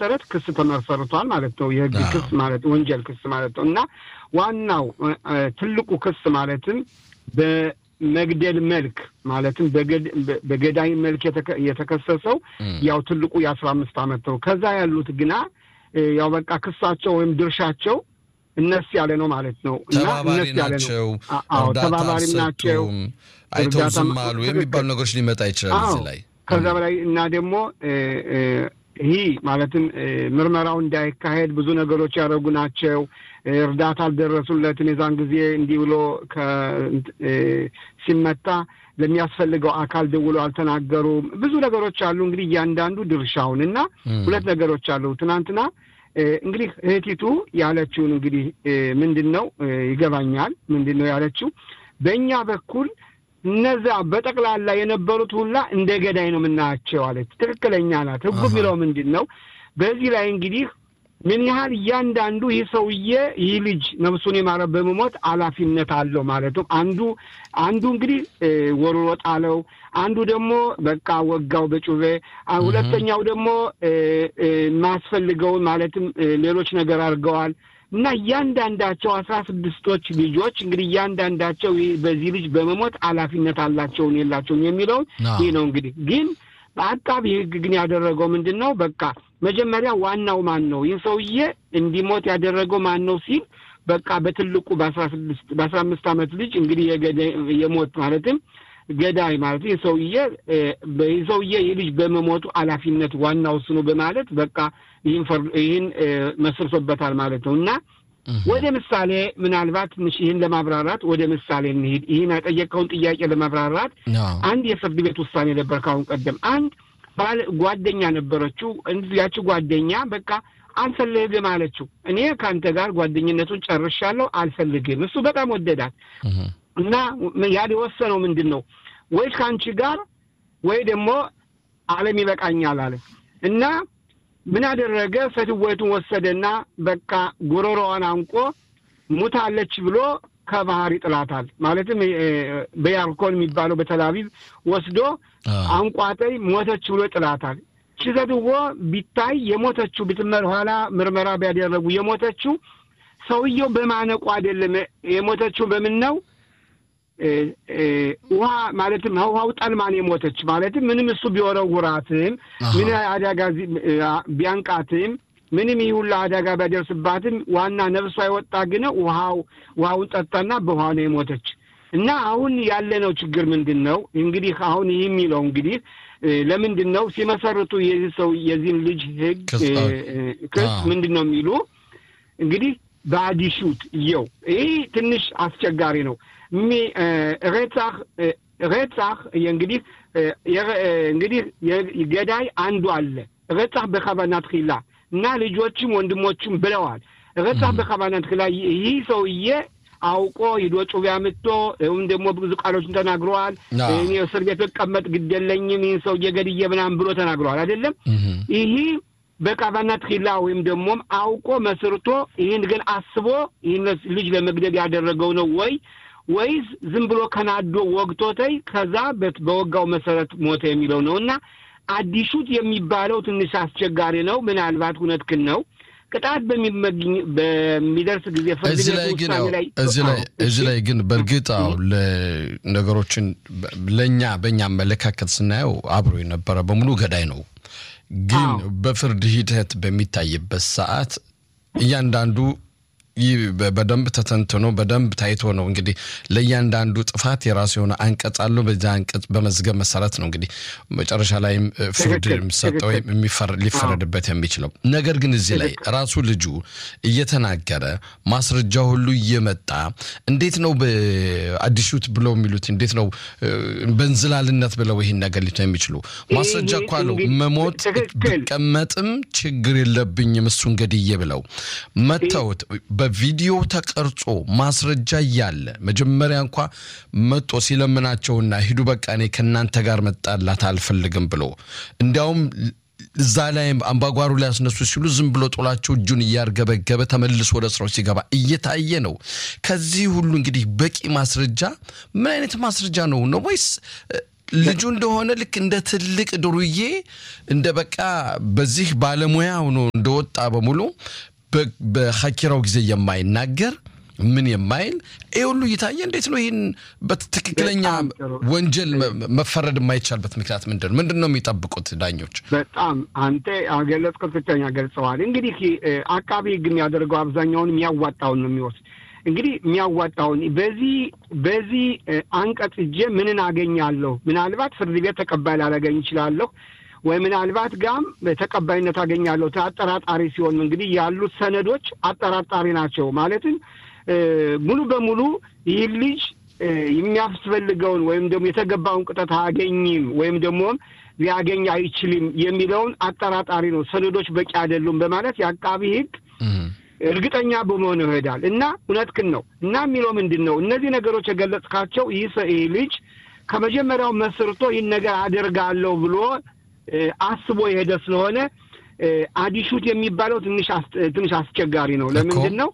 መሰረት ክስ ተመሰርቷል ማለት ነው። የህግ ክስ ማለት ወንጀል ክስ ማለት ነው እና ዋናው ትልቁ ክስ ማለትም በመግደል መልክ ማለትም በገዳይ መልክ የተከሰሰው ያው ትልቁ የአስራ አምስት ዓመት ነው። ከዛ ያሉት ግና ያው በቃ ክሳቸው ወይም ድርሻቸው እነስ ያለ ነው ማለት ነው እና ተባባሪ ናቸው፣ ተባባሪ ናቸው፣ አይተው ዝም አሉ የሚባሉ ነገሮች ሊመጣ ይችላል እዚህ ላይ ከዛ በላይ እና ደግሞ ይህ ማለትም ምርመራው እንዳይካሄድ ብዙ ነገሮች ያደረጉ ናቸው። እርዳታ አልደረሱለትም። የዛን ጊዜ እንዲህ ብሎ ሲመታ ለሚያስፈልገው አካል ደውሎ አልተናገሩም። ብዙ ነገሮች አሉ። እንግዲህ እያንዳንዱ ድርሻውን እና ሁለት ነገሮች አሉ። ትናንትና እንግዲህ እህቲቱ ያለችውን እንግዲህ ምንድን ነው ይገባኛል። ምንድን ነው ያለችው በእኛ በኩል እነዛ በጠቅላላ የነበሩት ሁላ እንደ ገዳይ ነው የምናያቸው አለች። ትክክለኛ ናት። ህጉ የሚለው ምንድን ነው? በዚህ ላይ እንግዲህ ምን ያህል እያንዳንዱ ይህ ሰውዬ ይህ ልጅ ነፍሱን የማረ በመሞት ኃላፊነት አለው ማለት ነው። አንዱ አንዱ እንግዲህ ወርሮ ጣለው፣ አንዱ ደግሞ በቃ ወጋው በጩቤ፣ ሁለተኛው ደግሞ የማያስፈልገውን ማለትም ሌሎች ነገር አድርገዋል። እና እያንዳንዳቸው አስራ ስድስቶች ልጆች እንግዲህ እያንዳንዳቸው በዚህ ልጅ በመሞት ኃላፊነት አላቸውን የላቸውን የሚለውን ይህ ነው እንግዲህ ግን በአቃቢ ህግ ግን ያደረገው ምንድን ነው? በቃ መጀመሪያ ዋናው ማን ነው ይህ ሰውዬ እንዲሞት ያደረገው ማን ነው ሲል በቃ በትልቁ በአስራ ስድስት በአስራ አምስት ዓመት ልጅ እንግዲህ የሞት ማለትም ገዳይ ማለት ይህ ሰውዬ ይህ ሰውዬ ይህ ልጅ በመሞቱ ኃላፊነት ዋናው እሱ ነው በማለት በቃ ይህን መስርቶበታል ማለት ነው እና ወደ ምሳሌ ምናልባት ትንሽ ይህን ለማብራራት ወደ ምሳሌ እንሂድ። ይህን የጠየቀውን ጥያቄ ለማብራራት አንድ የፍርድ ቤት ውሳኔ ነበር ካሁን ቀደም። አንድ ባል ጓደኛ ነበረችው። ያቺ ጓደኛ በቃ አልፈልግም አለችው። እኔ ከአንተ ጋር ጓደኝነቱን ጨርሻለሁ፣ አልፈልግም። እሱ በጣም ወደዳት እና ያ የወሰነው ምንድን ነው ወይ ከአንቺ ጋር ወይ ደግሞ ዓለም ይበቃኛል አለ እና ምን አደረገ? ፈትወቱን ወሰደና በቃ ጉሮሮዋን አንቆ ሙታለች ብሎ ከባህር ይጥላታል። ማለትም በያርኮን የሚባለው በተላቪቭ ወስዶ አንቋጠይ ሞተች ብሎ ይጥላታል። ችዘትዎ ቢታይ የሞተችው ብትመር ኋላ ምርመራ ቢያደረጉ የሞተችው ሰውየው በማነቁ አይደለም። የሞተችው በምን ነው? ውሃ ማለትም ውሃው ጠልማን የሞተች ማለትም ምንም እሱ ቢወረውራትም ምን አደጋ ቢያንቃትም ምንም ይህ ሁላ አደጋ ቢያደርስባትም ዋና ነፍሷ የወጣ ግን ውሃው ውሃውን ጠጣና በውሃ ነው የሞተች። እና አሁን ያለነው ችግር ምንድን ነው? እንግዲህ አሁን ይህ የሚለው እንግዲህ ለምንድን ነው ሲመሰርቱ የዚህ ሰው የዚህን ልጅ ህግ ክስ ምንድን ነው የሚሉ እንግዲህ በአዲሹት እየው ይህ ትንሽ አስቸጋሪ ነው። ሬጻህ ሬጻህ እንግዲህ እንግዲህ ገዳይ አንዱ አለ። ሬጻህ በከባናት ኪላ እና ልጆችም ወንድሞችም ብለዋል። ሬጻህ በከባናት ኪላ ይህ ሰውዬ አውቆ ሂዶ ጩቤ አምጥቶ ወይም ደግሞ ብዙ ቃሎችን ተናግረዋል። እኔ እስር ቤት ብቀመጥ ግድ የለኝም ይህን ሰውዬ ገድዬ ምናምን ብሎ ተናግረዋል። አይደለም ይህ በቃባናት ኪላ ወይም ደግሞም አውቆ መስርቶ ይህን ግን አስቦ ይህን ልጅ ለመግደል ያደረገው ነው ወይ ወይስ ዝም ብሎ ከናዶ ወግቶተይ ከዛ በወጋው መሰረት ሞተ የሚለው ነው እና አዲሹት የሚባለው ትንሽ አስቸጋሪ ነው። ምናልባት እውነትህን ነው። ቅጣት በሚደርስ ጊዜ ፍርድ እዚህ ላይ ግን እዚህ ላይ ግን በእርግጥ አዎ ነገሮችን ለእኛ በእኛ አመለካከት ስናየው አብሮ የነበረ በሙሉ ገዳይ ነው። ግን በፍርድ ሂደት በሚታይበት ሰዓት እያንዳንዱ ይህ በደንብ ተተንትኖ በደንብ ታይቶ ነው እንግዲህ ለእያንዳንዱ ጥፋት የራሱ የሆነ አንቀጽ አለው። በዚያ አንቀጽ በመዝገብ መሰረት ነው እንግዲህ መጨረሻ ላይም ፍርድ የሚሰጠው ሊፈረድበት የሚችለው። ነገር ግን እዚህ ላይ ራሱ ልጁ እየተናገረ ማስረጃ ሁሉ እየመጣ እንዴት ነው በአዲሹት ብለው የሚሉት እንዴት ነው በእንዝላልነት ብለው ይህን ነገር ሊቶ የሚችሉ ማስረጃ እኮ አለው። መሞት ብቀመጥም ችግር የለብኝም እሱን ገድዬ ብለው መተውት በቪዲዮ ተቀርጾ ማስረጃ እያለ መጀመሪያ እንኳ መጦ ሲለምናቸውና ሂዱ በቃ እኔ ከእናንተ ጋር መጣላት አልፈልግም ብሎ እንዲያውም እዛ ላይ አምባጓሩ ላይ ያስነሱ ሲሉ ዝም ብሎ ጦላቸው እጁን እያርገበገበ ተመልሶ ወደ ስራው ሲገባ እየታየ ነው። ከዚህ ሁሉ እንግዲህ በቂ ማስረጃ ምን አይነት ማስረጃ ነው ነው ወይስ ልጁ እንደሆነ ልክ እንደ ትልቅ ዱርዬ እንደ በቃ በዚህ ባለሙያ ሆኖ እንደወጣ በሙሉ በሀኪራው ጊዜ የማይናገር ምን የማይል ይህ ሁሉ እየታየ እንዴት ነው ይህን በትክክለኛ ወንጀል መፈረድ የማይቻልበት ምክንያት ምንድን ነው? ምንድን ነው የሚጠብቁት ዳኞች? በጣም አንተ ገለጽከው፣ ትክክለኛ ገልጸዋል። እንግዲህ አቃቢ ሕግ የሚያደርገው አብዛኛውን የሚያዋጣውን ነው የሚወስድ እንግዲህ የሚያዋጣውን በዚህ በዚህ አንቀጽ እጄ ምንን አገኛለሁ? ምናልባት ፍርድ ቤት ተቀባይ ላላገኝ ይችላለሁ ወይ ምናልባት ጋም ተቀባይነት አገኛለሁ። አጠራጣሪ ሲሆን እንግዲህ ያሉት ሰነዶች አጠራጣሪ ናቸው። ማለትም ሙሉ በሙሉ ይህ ልጅ የሚያስፈልገውን ወይም ደግሞ የተገባውን ቅጣት አያገኝም ወይም ደግሞ ሊያገኝ አይችልም የሚለውን አጠራጣሪ ነው። ሰነዶች በቂ አይደሉም በማለት የአቃቢ ሕግ እርግጠኛ በመሆን ይሄዳል እና እውነትህን ነው እና የሚለው ምንድን ነው እነዚህ ነገሮች የገለጽካቸው ይህ ልጅ ከመጀመሪያው መስርቶ ይህን ነገር አደርጋለሁ ብሎ አስቦ የሄደ ስለሆነ አዲሹት የሚባለው ትንሽ ትንሽ አስቸጋሪ ነው። ለምንድን ነው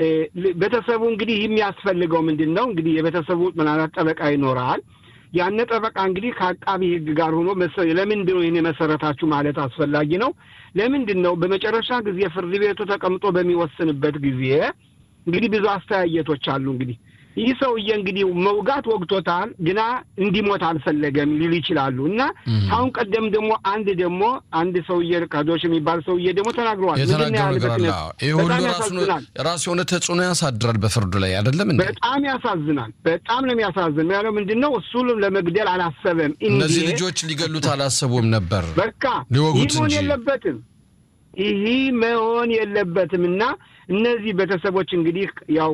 ቤተሰቡ እንግዲህ የሚያስፈልገው ምንድን ነው እንግዲህ የቤተሰቡ ምናልባት ጠበቃ ይኖራል። ያነ ጠበቃ እንግዲህ ከአቃቢ ሕግ ጋር ሆኖ ለምንድን ነው ይህን የመሰረታችሁ ማለት አስፈላጊ ነው። ለምንድን ነው በመጨረሻ ጊዜ ፍርድ ቤቱ ተቀምጦ በሚወስንበት ጊዜ እንግዲህ ብዙ አስተያየቶች አሉ እንግዲህ ይህ ሰውዬ እንግዲህ መውጋት ወግቶታል፣ ግና እንዲሞት አልፈለገም ሊሉ ይችላሉ። እና አሁን ቀደም ደግሞ አንድ ደግሞ አንድ ሰውዬ ካዶሽ የሚባል ሰውዬ ደግሞ ተናግረዋል። ይህ ሁሉ ራሱ የሆነ ተጽዕኖ ያሳድራል በፍርዱ ላይ አይደለም እንዴ? በጣም ያሳዝናል። በጣም ነው የሚያሳዝን። ያለው ምንድን ነው እሱ ለመግደል አላሰበም። እነዚህ ልጆች ሊገሉት አላሰቡም ነበር። በቃ ሊወጉት ይህ መሆን የለበትም ይህ መሆን የለበትም እና እነዚህ ቤተሰቦች እንግዲህ ያው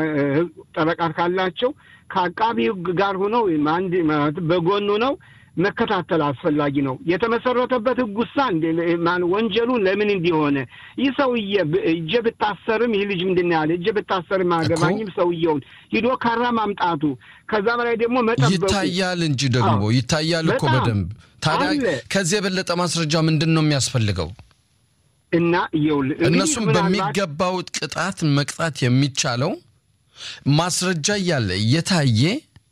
ጠበቃ ካላቸው ከአቃቢ ሕግ ጋር ሆነው አንድ በጎኑ ነው መከታተል አስፈላጊ ነው። የተመሰረተበት ሕግ ውሳን ወንጀሉን ለምን እንዲሆነ ይህ ሰውዬ እጀ ብታሰርም ይህ ልጅ ምንድን ያለ እጀ ብታሰርም አገባኝም ሰውየውን ሂዶ ካራ ማምጣቱ ከዛ በላይ ደግሞ መጠበቁ ይታያል እንጂ ደግሞ ይታያል እኮ በደንብ ታዲያ ከዚህ የበለጠ ማስረጃ ምንድን ነው የሚያስፈልገው? እና ይኸውልህ እነሱም በሚገባው ቅጣት መቅጣት የሚቻለው ማስረጃ እያለ እየታየ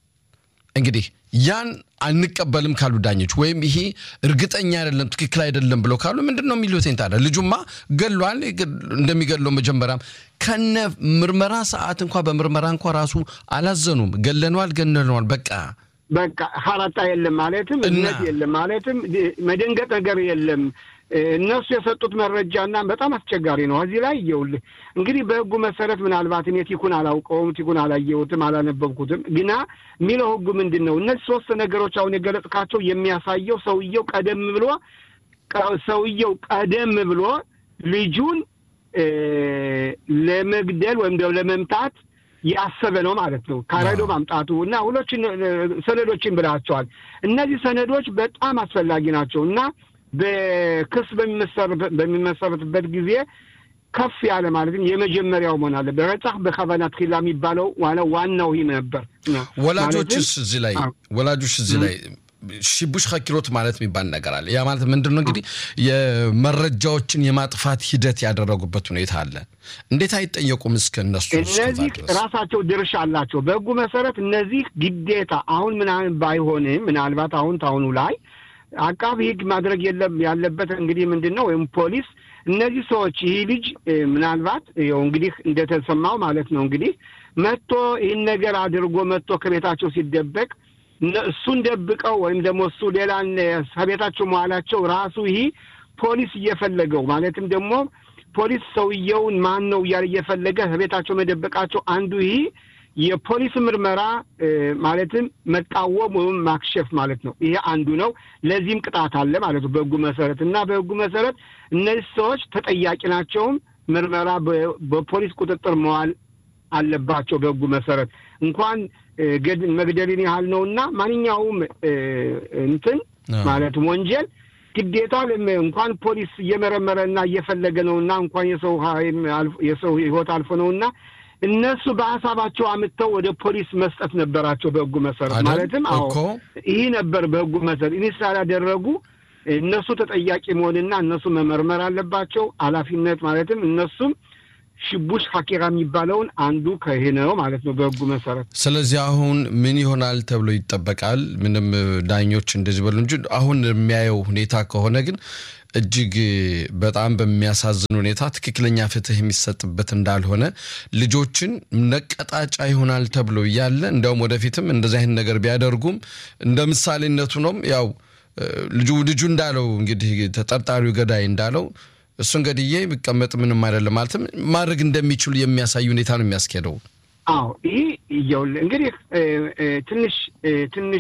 እንግዲህ ያን አንቀበልም ካሉ ዳኞች ወይም ይሄ እርግጠኛ አይደለም ትክክል አይደለም ብለው ካሉ ምንድን ነው የሚሉት? ታዲያ ልጁማ ገሏል። እንደሚገለው መጀመሪያም ከነ ምርመራ ሰዓት እንኳ በምርመራ እንኳ ራሱ አላዘኑም። ገለነዋል፣ ገለነዋል በቃ በቃ ሀራጣ የለም ማለትም እምነት የለም ማለትም መደንገጥ ነገር የለም። እነሱ የሰጡት መረጃና በጣም አስቸጋሪ ነው። እዚህ ላይ ይኸውልህ እንግዲህ በሕጉ መሰረት ምናልባት እኔ ቲኩን አላውቀውም፣ ቲኩን አላየሁትም፣ አላነበብኩትም። ግና የሚለው ሕጉ ምንድን ነው? እነዚህ ሶስት ነገሮች አሁን የገለጽካቸው የሚያሳየው ሰውየው ቀደም ብሎ ሰውየው ቀደም ብሎ ልጁን ለመግደል ወይም ደግሞ ለመምታት ያሰበ ነው ማለት ነው። ካረዶ ማምጣቱ እና ሁሎችን ሰነዶችን ብላቸዋል። እነዚህ ሰነዶች በጣም አስፈላጊ ናቸው እና በክስ በሚመሰረትበት ጊዜ ከፍ ያለ ማለትም የመጀመሪያው መሆን አለ። በረጻህ በከባና ትኪላ የሚባለው ዋናው ይህ ነበር። ወላጆችስ እዚህ ላይ ወላጆች እዚህ ላይ ሽቡሽ ኸኪሎት ማለት የሚባል ነገር አለ። ያ ማለት ምንድን ነው እንግዲህ የመረጃዎችን የማጥፋት ሂደት ያደረጉበት ሁኔታ አለ። እንዴት አይጠየቁም? እስከ እነሱ እነዚህ ራሳቸው ድርሻ አላቸው በሕጉ መሰረት እነዚህ ግዴታ አሁን ምናምን ባይሆንም ምናልባት አሁን ታሁኑ ላይ አቃቢ ሕግ ማድረግ የለም ያለበት እንግዲህ ምንድን ነው ወይም ፖሊስ እነዚህ ሰዎች ይህ ልጅ ምናልባት ይኸው እንግዲህ እንደተሰማው ማለት ነው እንግዲህ መጥቶ ይህን ነገር አድርጎ መጥቶ ከቤታቸው ሲደበቅ እሱን ደብቀው ወይም ደግሞ እሱ ሌላን ከቤታቸው መዋላቸው ራሱ ይህ ፖሊስ እየፈለገው ማለትም ደግሞ ፖሊስ ሰውየውን ማን ነው እያለ እየፈለገ ከቤታቸው መደበቃቸው አንዱ ይህ የፖሊስ ምርመራ ማለትም መቃወም ወይም ማክሸፍ ማለት ነው። ይሄ አንዱ ነው። ለዚህም ቅጣት አለ ማለት ነው በሕጉ መሰረት እና በሕጉ መሰረት እነዚህ ሰዎች ተጠያቂ ናቸውም ምርመራ በፖሊስ ቁጥጥር መዋል አለባቸው። በሕጉ መሰረት እንኳን መግደልን ያህል ነው እና ማንኛውም እንትን ማለትም ወንጀል ግዴታ እንኳን ፖሊስ እየመረመረ እና እየፈለገ ነው እና እንኳን የሰው የሰው ሕይወት አልፎ ነው እና እነሱ በሀሳባቸው አምጥተው ወደ ፖሊስ መስጠት ነበራቸው በሕጉ መሰረት ማለትም አዎ ይህ ነበር በሕጉ መሰረት ይህ ስላላደረጉ እነሱ ተጠያቂ መሆንና እነሱ መመርመር አለባቸው። ኃላፊነት ማለትም እነሱም ሽቡሽ ሀኪራ የሚባለውን አንዱ ከይህ ነው ማለት ነው በሕጉ መሰረት። ስለዚህ አሁን ምን ይሆናል ተብሎ ይጠበቃል? ምንም ዳኞች እንደዚህ በሉ እንጂ አሁን የሚያየው ሁኔታ ከሆነ ግን እጅግ በጣም በሚያሳዝን ሁኔታ ትክክለኛ ፍትህ የሚሰጥበት እንዳልሆነ ልጆችን ነቀጣጫ ይሆናል ተብሎ እያለ እንዲያውም ወደፊትም እንደዚህ አይነት ነገር ቢያደርጉም እንደ ምሳሌነቱ ነው ያው ልጁ ልጁ እንዳለው እንግዲህ ተጠርጣሪው ገዳይ እንዳለው እሱን ገድዬ ቢቀመጥ ምንም አይደለም ማለትም ማድረግ እንደሚችሉ የሚያሳይ ሁኔታ ነው የሚያስኬደው። አዎ ይህ እየውልህ እንግዲህ ትንሽ ትንሽ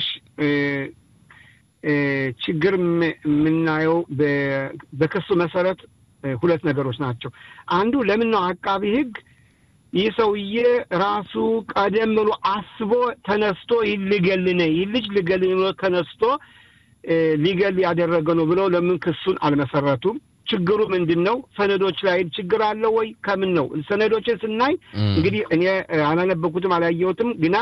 ችግር የምናየው በክሱ መሰረት ሁለት ነገሮች ናቸው። አንዱ ለምን ነው አቃቢ ሕግ ይህ ሰውዬ ራሱ ቀደም ብሎ አስቦ ተነስቶ ይህ ልገልነ ይህ ልጅ ልገልነ ብሎ ተነስቶ ሊገል ያደረገ ነው ብለው ለምን ክሱን አልመሰረቱም? ችግሩ ምንድን ነው? ሰነዶች ላይ ችግር አለው ወይ? ከምን ነው? ሰነዶችን ስናይ እንግዲህ እኔ አላነበኩትም አላየሁትም፣ ግና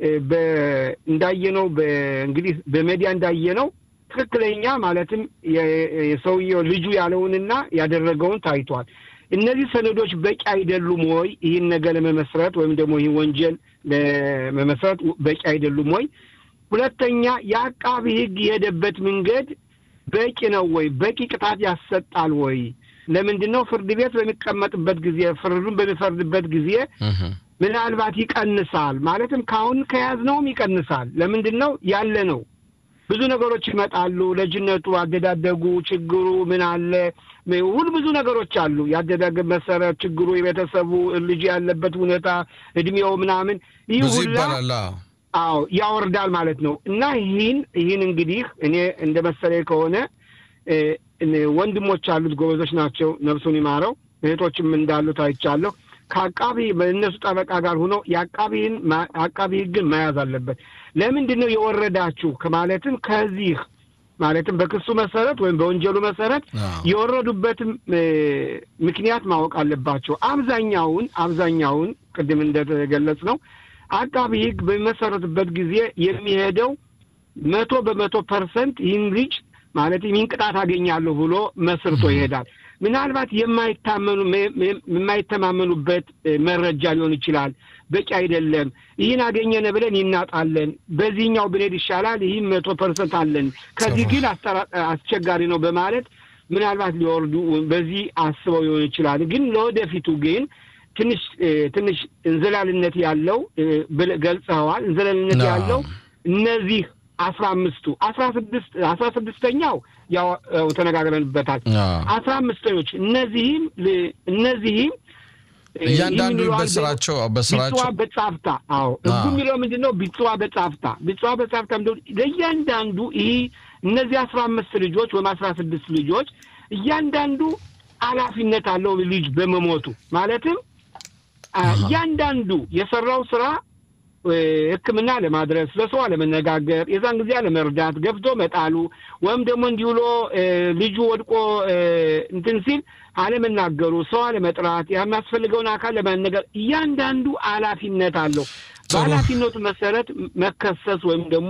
እንዳየነው እንግዲህ በሜዲያ እንዳየነው ትክክለኛ ማለትም የሰውየው ልጁ ያለውንና ያደረገውን ታይቷል። እነዚህ ሰነዶች በቂ አይደሉም ወይ? ይህን ነገር ለመመስረት ወይም ደግሞ ይህን ወንጀል ለመመስረት በቂ አይደሉም ወይ? ሁለተኛ የአቃቢ ሕግ የሄደበት መንገድ በቂ ነው ወይ? በቂ ቅጣት ያሰጣል ወይ? ለምንድን ነው ፍርድ ቤት በሚቀመጥበት ጊዜ ፍርዱን በሚፈርድበት ጊዜ ምናልባት ይቀንሳል፣ ማለትም ከአሁን ከያዝነውም ይቀንሳል። ለምንድን ነው ያለ ነው ብዙ ነገሮች ይመጣሉ። ልጅነቱ፣ አደዳደጉ፣ ችግሩ ምን አለ ሁሉ ብዙ ነገሮች አሉ። ያደዳደግ መሰረት፣ ችግሩ፣ የቤተሰቡ ልጅ ያለበት ሁኔታ፣ እድሜው ምናምን ይህ ሁላ አዎ ያወርዳል ማለት ነው። እና ይህን ይህን እንግዲህ እኔ እንደ መሰለኝ ከሆነ ወንድሞች አሉት ጎበዞች ናቸው፣ ነፍሱን ይማረው። እህቶችም እንዳሉት አይቻለሁ። ከአቃቢ በእነሱ ጠበቃ ጋር ሆኖ የአቃቢን አቃቢ ሕግን መያዝ አለበት። ለምንድን ነው የወረዳችሁ ከማለትም ከዚህ ማለትም በክሱ መሰረት ወይም በወንጀሉ መሰረት የወረዱበትም ምክንያት ማወቅ አለባቸው። አብዛኛውን አብዛኛውን ቅድም እንደተገለጽ ነው አቃቢ ሕግ በሚመሰረትበት ጊዜ የሚሄደው መቶ በመቶ ፐርሰንት ይህን ልጅ ማለት ይህን ቅጣት አገኛለሁ ብሎ መስርቶ ይሄዳል። ምናልባት የማይታመኑ የማይተማመኑበት መረጃ ሊሆን ይችላል። በቂ አይደለም፣ ይህን አገኘነ ብለን ይናጣለን፣ በዚህኛው ብንሄድ ይሻላል፣ ይህም መቶ ፐርሰንት አለን፣ ከዚህ ግን አስቸጋሪ ነው በማለት ምናልባት ሊወርዱ በዚህ አስበው ሊሆን ይችላል። ግን ለወደፊቱ ግን ትንሽ ትንሽ እንዝላልነት ያለው ገልጸዋል። እንዝላልነት ያለው እነዚህ አስራ አምስቱ አስራ ስድስት አስራ ስድስተኛው ያው ተነጋግረንበታል። አስራ አምስተኞች እነዚህም እነዚህም እያንዳንዱ በስራቸው በስራቸው ቢጽዋ በጻፍታ አዎ እሱ የሚለው ምንድን ነው? ቢጽዋ በጻፍታ ቢጽዋ በጻፍታ ምንድን ለእያንዳንዱ ይህ እነዚህ አስራ አምስት ልጆች ወይም አስራ ስድስት ልጆች እያንዳንዱ ኃላፊነት አለው ልጅ በመሞቱ ማለትም እያንዳንዱ የሰራው ስራ ሕክምና ለማድረስ ለሰው አለመነጋገር፣ የዛን ጊዜ አለመርዳት፣ ገፍቶ መጣሉ ወይም ደግሞ እንዲህ ብሎ ልጁ ወድቆ እንትን ሲል አለመናገሩ፣ ሰው አለመጥራት፣ የሚያስፈልገውን አካል ለማነገር እያንዳንዱ ኃላፊነት አለው። በኃላፊነቱ መሰረት መከሰስ ወይም ደግሞ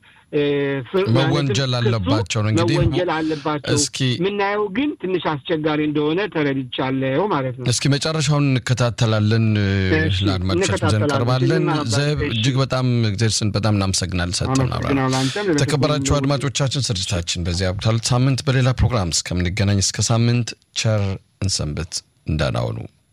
መወንጀል አለባቸው ነው እንግዲህ መወንጀል አለባቸው። እስኪ የምናየው ግን ትንሽ አስቸጋሪ እንደሆነ ተረድቻለሁ ማለት ነው። እስኪ መጨረሻውን እንከታተላለን፣ ለአድማጮቻችን ይዘን እንቀርባለን። ዘብ እጅግ በጣም እግዚአብሔር በጣም እናመሰግናለን። ሰጠን ተከበራችሁ አድማጮቻችን፣ ስርጭታችን በዚያ ሳምንት በሌላ ፕሮግራም እስከምንገናኝ እስከ ሳምንት ቸር እንሰንብት። እንደናውኑ